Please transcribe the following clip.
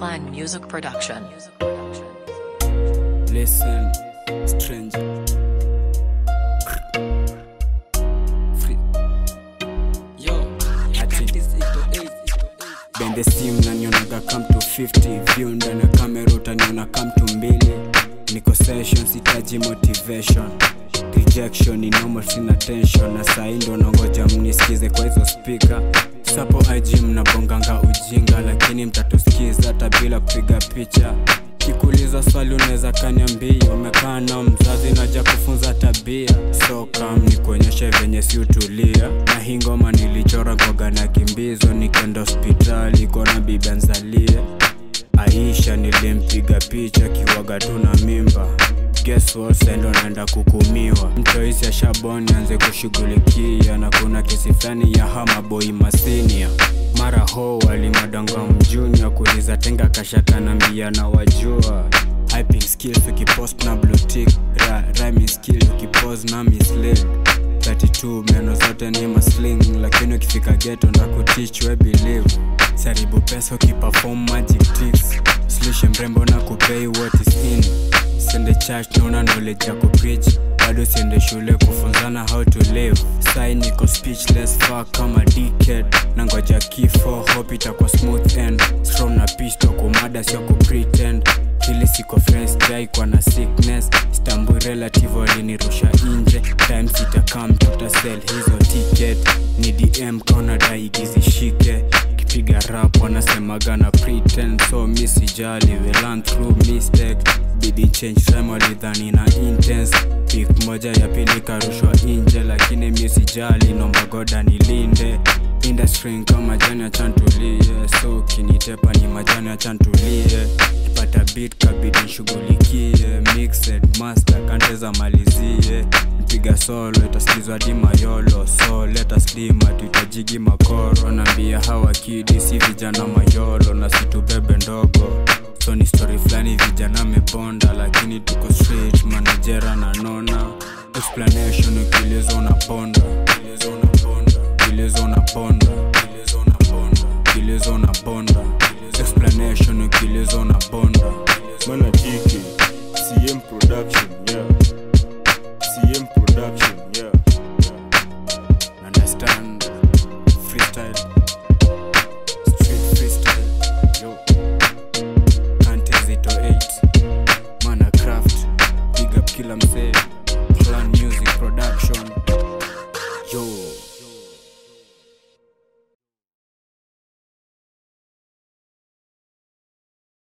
Clan Music Production. Listen, stranger. Free. Yo, ati. Bende sim nanionaga come to 50 view ndani ya kamera utaniona come to mbili niko session sitaji motivation rejection ni normal sina tension na sahi ndo nangoja mnisikize kwa hizo speaker sapo ig mnabonganga ujinga lakini mtatusikiza hata bila kupiga picha kikuuliza swali unaweza kaniambia umekaa na mzazi naja kufunza tabia so kam ni kuonyesha venye si utulia na hii ngoma nilichora kwaga na kimbizo nikenda hospitali kona bibi anzalie aisha nilimpiga picha kiwaga tu na mimba Guess what, sendo naenda kukumiwa mtoisi ya shaboni anze kushughulikia na kuna kesi fulani ya hamaboi masinia mara ho walimadanga mjuni kuliza tenga kashaka na mbia na wajua hyping skills ukipost na blue tick ra, rhyming skill ukipost na mislead 32 meno zote ni masling lakini ukifika geto ndakutich we believe saribu pesa ukiperform magic tricks slushe mrembo na kupei what is in sende church naona knowledge ya kupreach bado siende shule kufunzana how to live sai niko speechless fa kama decade na ngoja kifo hope itakuwa smooth end strong na pisto kumada sio kupretend hili siko fresh jai kwa na sickness stambui relative walinirusha nje time sitakam tutasel hizo ticket ni dm kaona daigizishike kipiga rap wanasemaga na pretend so mi sijali we learn through mistake bidi change time walidhani na intense pik moja ya pili karushwa nje lakini mi sijali nomba goda nilinde industry kama jani achantulie so kinitepa ni majani achantulie kipata bit kabidi nshughulikie mixed master kanteza malizie mpiga solo itasikizwa di mayolo so leta slima tuitajigi makoro naambia hawa kidi si vijana mayolo na situbebe ndogo so ni story fulani vijana mebonda lakini tuko straight manajera na nona explanation ukieleza unaponda Ukieleza unaponda. Ukieleza unaponda Ukieleza unaponda. Ukieleza unaponda explanation ukieleza unaponda Mana TK, CM Production, yeah. CM Production, yeah. understand freestyle street freestyle yo Antezito 8 mana craft big up kila msee clan music production yo